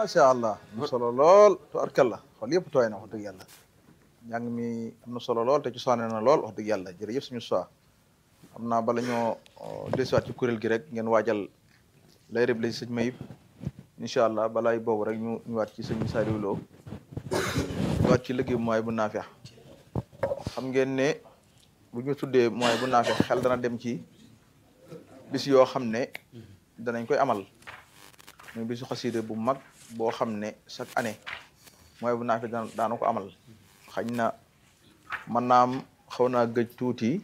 macha allah am na solo lool tubarkalla xool yëpp tooy na wax dëgg yàlla njàng mi am na solo lool te ci soine na lool wax dëgg yàlla jërëjëf suñu soi xam naa bala ñoo desuwaat ci kuréel gi rek ngeen waajal lay rëb la sëñ Mayib incha allah balaay boobu rek ñu ñëwaat ci sëñ Saliou Lo ñëwaat ci liggéey mooy bu naafeex xam ngeen ne bu ñu tuddee mooy bu naafeex xel dana dem ci bis yoo xam ne danañ koy amal muy bisu xasida bu mag boo xam ne chaque année mooy bu naafeex daan daana ko amal xañ na mën naa am xaw naa gëj tuuti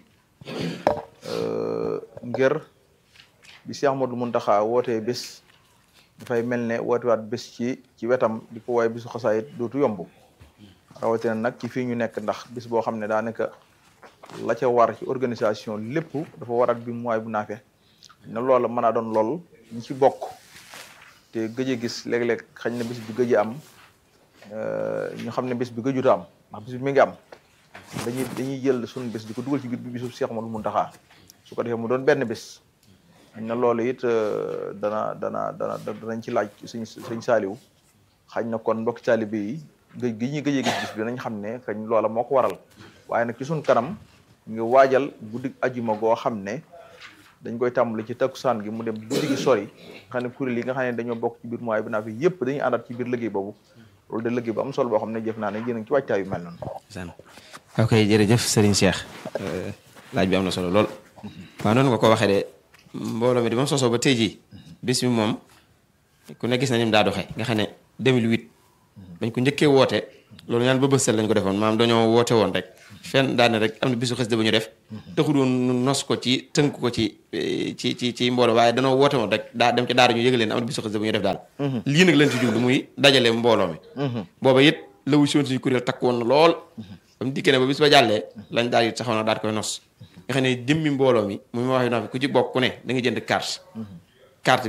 ngir bi Cheikh Ahmadou Mountakha wootee bés dafay mel ne wootewaat bés ci ci wetam di ko waaye bisu xasaayit dootu yomb rawatina nag ci fii ñu nekk ndax bis boo xam ne daanaka la ca war ci organisation lépp dafa war ak bi mooy bu naafee ne loola mën a doon lool ñi ci bokk te gëj a gis léeg-léeg xañ na bis bi gëj a am ñu xam ne bis bi gëjuta am ndax bis bi mi ngi am dañuy dañuy jël suñu bis di ko dugal ci biir bi bisu Cheikh Ahmadou Mountakha su ko defee mu doon benn bis na loolu it dana dana dana danañ ci laaj suñ suñ saaliw xañ na kon mbokki taalibe yi gëj gi ñuy gëjee gis bis bi nañ xam ne kañ loola moo ko waral waaye nag ci suñ kanam ngi waajal guddi ajuma goo xam ne dañ koy tàmbali ci takkusaan gi mu dem guddi gi sori xam ne kuréel yi nga xam ne dañoo bokk ci biir mooy bi naa fi yëpp dañuy àndaat ci biir liggéey boobu loolu de liggéey bu am solo boo xam ne jëf naa ne yéen a ngi ci waajtaay yu mel noonu ok jërëjëf Serigne Cheikh laaj bi am na solo lool waaw noonu nga ko waxee de mbooloo mi di moom sosoo ba tey jii bis bi moom ku ne gis na ni mu daa doxee nga xam ne 2008 bañ ko njëkkee woote loolu ñaan ba bësal lañ ko defoon maam dañoo woote woon rek fenn daane rek am na bisu xasida bu ñu def taxul woon nos ko ci tënk ko ci ci ci ci mbooloo waaye danoo woote woon rek daa dem ci daara ñu yëgal leen am na bisu xasida bu ñu def daal lii nag lañ ci jublu muy dajale mbooloo mi booba it la wu si woon suñu kuréel takk woon na lool ba mu dikkee ne ba bis ba jàllee lañ daal it saxoon na daal koy nos nga xam ne jëmmi mbooloo mi mu ma waxee naa fi ku ci bokk ku ne da nga jënd carte